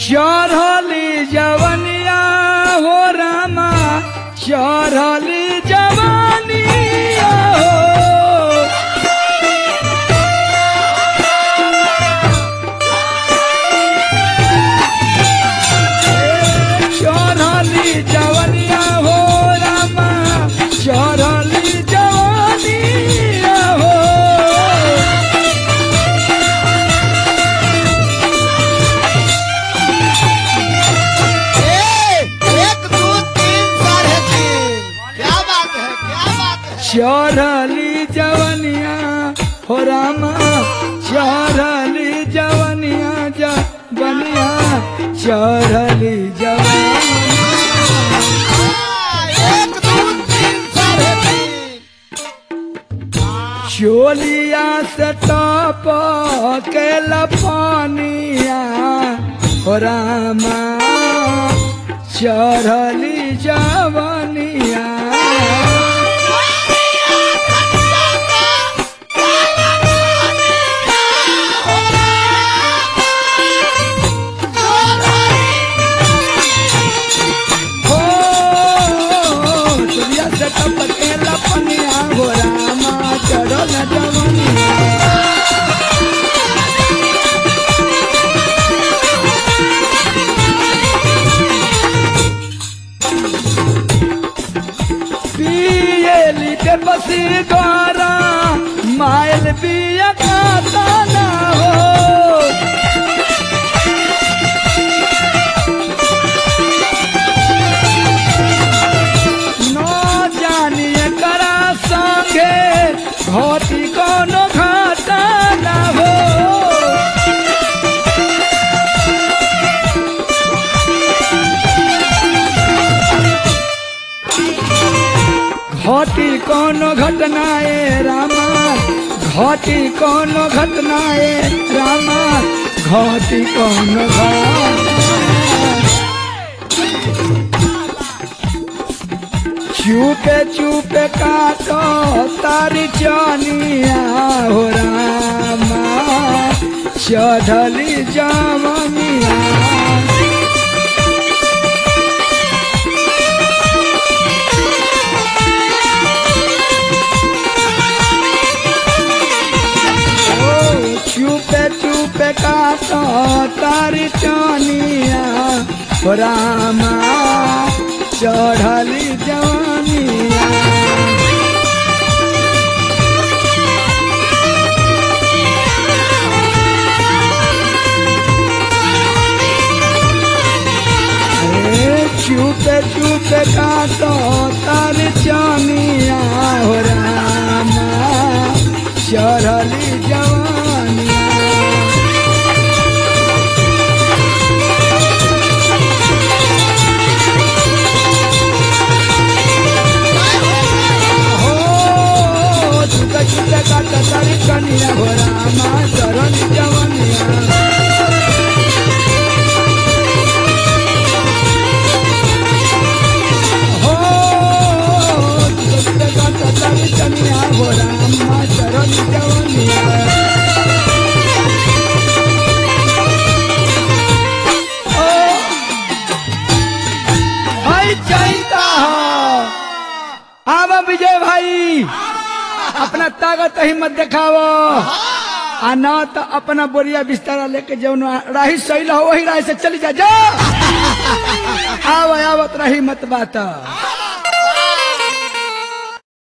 चढ़ली जवनिया हो रामा चढ़ली जवनिया हो चढ़ली जवनिया हो रामा चढ़ली जवनिया हो ए, एक दो तीन साढ़े तीन क्या बात है क्या बात है चढ़ली जवनिया हो रामा चढ़ली जवनिया जवनिया चढ़ली जवनिया एक दो तीन साढ़े तीन चोलिया से टप के लपनिया हो रामा चढ़ली जवनिया हो चोलिया से टप के लपनिया हो रामा चढ़ल जवनिया पियली के बसी द्वारा माइल पिया खाता ना हो न जानिए करा संगे घटी कोनो घाटा ना हो घटी कोनो घटनाए रामा घटी कोनो घटनाए रामा घटी कोनो घटना चुपे चुपे काटो तारी चनिया हो रामा चढ़ली जमनिया ओ चुपे चुपे काटो तारी चनिया हो रामा चढ़ली जवानिया ए, चुपे चुपे काटो तारी चनिया हो रामा चढ़ली जवानिया हो चुका चुका काटा तारी कनिया हो रामा चढ़ली जवानिया हो चुका चुका काटा तारी कनिया हो रामा चढ़ली जवानिया भाई चाहता हो आवा विजय भाई अपना ताकत हिम्मत दिखावो आ ना तो अपना बोरिया बिस्तारा लेके जौन राही सही हो वही राह से चली जा जा आवा आवत रही मत बात